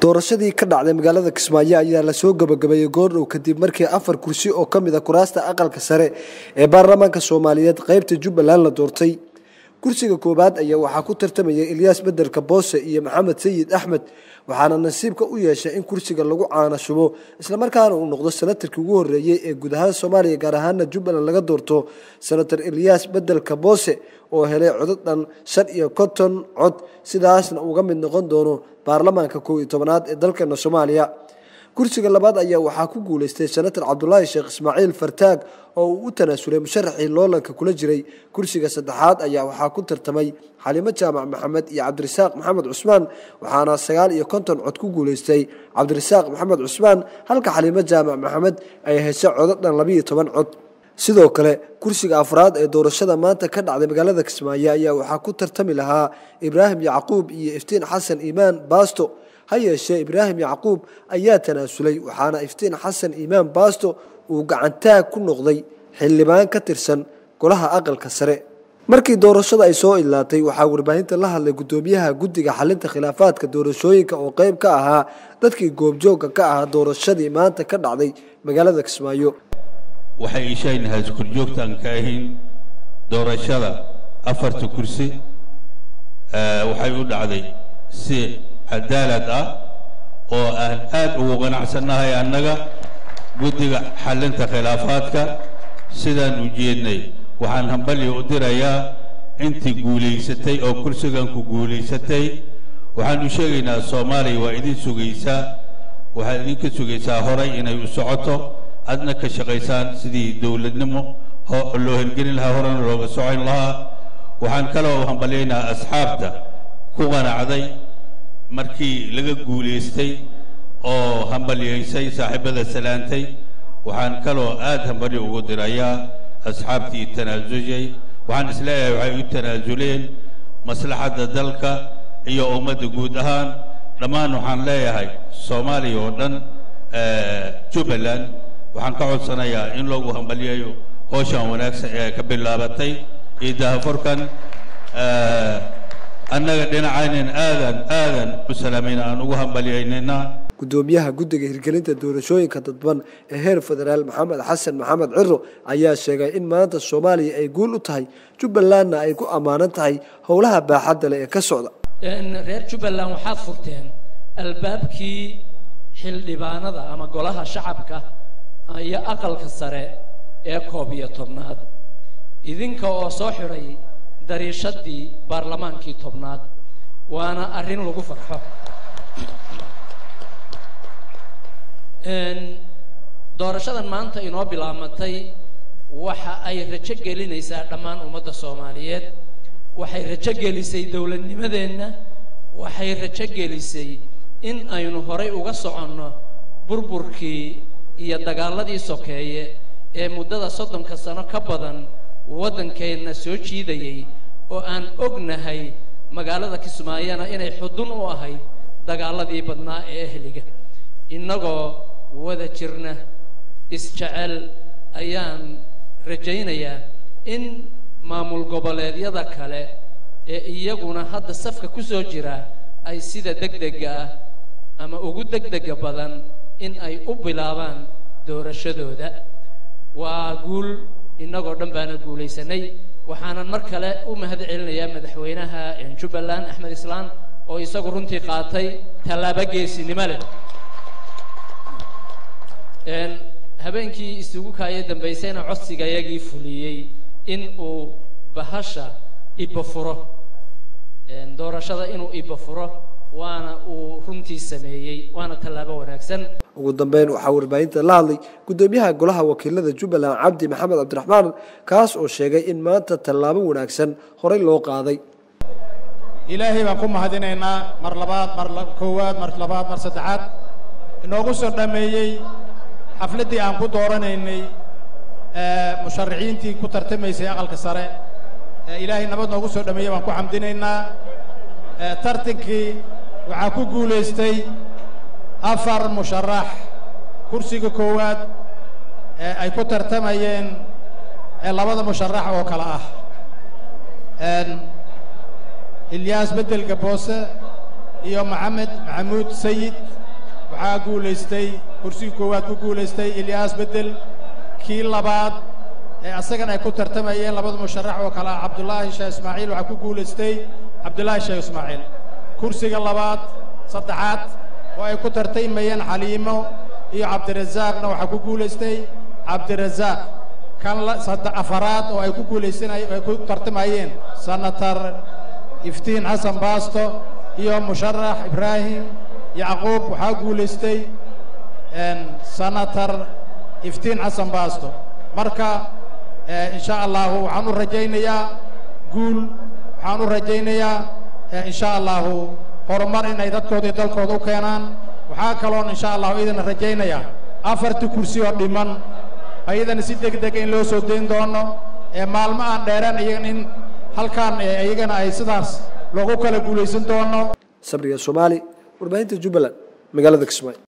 doorashadii ka dhacday magaalada kismaayo ayaa lasoo gabagabeeyey goordhow kadib markii afar kursi oo ka mid a kuraasta aqalka sare ee baarlamaanka soomaaliyeed qaybta jubbaland la doortay kursiga koowaad ayaa waxaa ku tartamayay ilyaas bedelka boose iyo maxamed sayid axmed waxaana nasiibka u yeeshay in kursiga lagu caana shubo islamarkaana uu noqdo senatarkii ugu horreeyey ee guud ahaan soomaaliya gaar ahaana jubbaland laga doorto senator ilyaas bedelka boose oo helay codod dhan shan iyo konton cod sidaasna uga mid noqon doono baarlamaanka kow iyo tobanaad ee dalkeena soomaaliya kursiga labaad ayaa waxaa ku guuleystay senator cabdulaahi sheekh ismaaciil fartaag oo uu u tanaasulay musharaxii loolanka kula jiray kursiga saddexaad ayaa waxaa ku tartamay xalimo jaamac maxamed iyo cabdirasaaq maxamed cusmaan waxaana sagaal iyo konton cod ku guuleystay cabdirasaaq maxamed cusmaan halka xalimo jaamac maxamed ay heshay codo dhan labiiyo toban cod sidoo kale kursiga afraad ee doorashada maanta ka dhacday magaalada kismaayo ayaa waxaa ku tartami lahaa ibraahim yacquub iyo iftiin xasan iimaan baasto ha yeeshee ibraahim yacquub ayaa tanaasulay waxaana iftiin xasan iimaan baasto uu gacantaag ku noqday xildhibaan ka tirsan golaha aqalka sare markii doorashada ay soo idlaatay waxaa warbaahinta la hadlay guddoomiyaha guddiga xalinta khilaafaadka doorashooyinka oo qayb ka ahaa dadkii goobjoogga ka ahaa doorashadii maanta ka dhacday magaalada kismaayo waxay ishaynahay iskurjoogtaan ka ahayn doorashada afarta kursi waxay u dhacday si cadaalad ah oo aan aad ugu qanacsannahay annaga guddiga xallinta khilaafaadka sidaan u jeednay waxaan hambalyo u dirayaa intii guulaysatay oo kursigan ku guulaysatay waxaan u sheegaynaa soomaaliya waa idin sugaysaa waxaad idinka sugaysaa horay inay u socoto adna ka shaqaysaan sidii dowladnimo loo hirgelin lahaa horena looga socon lahaa waxaan kaloo hambalyaynaa asxaabta ku qanacday markii laga guulaystay oo hambalyaysay saaxiibada salaantay waxaan kaloo aad hambalyo ugu dirayaa asxaabtii tanaasushay waxaan isleeyahay waxay u tanaasuleen maslaxadda dalka iyo ummadda guud ahaan dhammaan waxaan leeyahay soomaaliya oo dhan jubbaland waxaan ka codsanayaa in loogu hambalyayo hooshan wanaagsan ee ka bilaabatay iyo dahaforkan annaga dhinacaynan aadan aadan u salaamayna aan ugu hambalyaynayna guddoomiyaha guddiga hirgelinta doorashooyinka dadban ee heer federaal maxamed xasan maxamed ciro ayaa sheegay in maanta soomaaliya ay guul u tahay jubbalandna ay ku ammaanan tahay howlaha baaxadda leh ee ka socda reer jubbaland waxaad furteen albaabkii xildhibaanada ama golaha shacabka iyo aqalka sare ee koob iyo tobnaad idinka oo soo xidhay dariishadii baarlamaankii tobnaad waana arrin lagu farxo doorashadan maanta inoo bilaamatay waxa ay rajo gelinaysaa dhammaan ummadda soomaaliyeed waxay rajo gelisay dowladnimadeenna waxay rajo gelisay in aynu horay uga soconno burburkii iyo dagaaladii sokeeye ee muddada soddonka sano ka badan waddankeenna soo jiidayay oo aan ognahay magaalada kismaayana inay xudun u ahayd dagaaladii badnaa ee ehliga innagoo wada jirna isjecel ayaan rajaynayaa in maamul goboleedyada kale ee iyaguna hadda safka ku soo jira ay sida degdega ah ama ugu degdega badan in ay u bilaabaan doorashadooda waa guul innagoo dhan baana guulaysanay waxaanan mar kale u mahad celinayaa madaxweynaha jubbaland axmed islaan oo isagu runtii qaatay tallaabo geesinimo leh habeenkii isugu kaaya dambaysayna codsiga yagii fuliyey in uu bahasha iba furo doorashada inuu iba furo waana uu runtii sameeyey waana tallaabo wanaagsan ugu dambeyn waxaa warbaahinta la hadlay guddoomiyaha golaha wakiilada jubbaland cabdi maxamed cabdiraxmaan kaas oo sheegay in maanta tallaabo wanaagsan horey loo qaaday ilaahay baan ku mahadinaynaa mar labaad mar koowaad mar labaad mar saddexaad inoogu soo dhameeyey xafladdii aan ku dooranaynay musharaxiintii ku tartamaysay aqalka sare ilaahay nabad noogu soo dhameeyey baan ku xamdinaynaa tartankii waxaa ku guulaystay afar musharax kursiga koowaad ee ay ku tartamayeen labada musharax oo kale ah ilyaas beddelka boose iyo maxamed maxamuud sayid waxaa guulaystay kursigii koowaad ku guulaystay ilyaas bedel kii labaad ee asagana ay ku tartamayeen labada musharax oo kale ah cabdullaahi sheekh ismaaciil waxaa ku guulaystay cabdullaahi sheekh ismaaciil kursiga labaad saddexaad oo ay ku tartamayeen xaliimo iyo cabdirasaaqna waxaa ku guulaystay cabdirasaaq kan afaraad oo ay ku guulaysanay ay ku tartamayeen senator iftiin xasan baasto iyo musharax ibraahim yacquub waxaa guulaystay senator iftiin xasan baasto marka insha allahu waxaan u rajaynayaa guul waxaan u rajaynayaa insha allahu horumar inay dadkooda iyo dalkooda u keenaan waxaa kaloon insha allahu idana rajaynayaa afartii kursi oo dhiman ayadana si deg deg in loo soo dayn doono ee maalmo aan dheereen iyagan in halkaan iyagana ay sidaas loogu kala guulaysan doono sabriga soomaali warbaahinta jubbaland magaalada kismaayo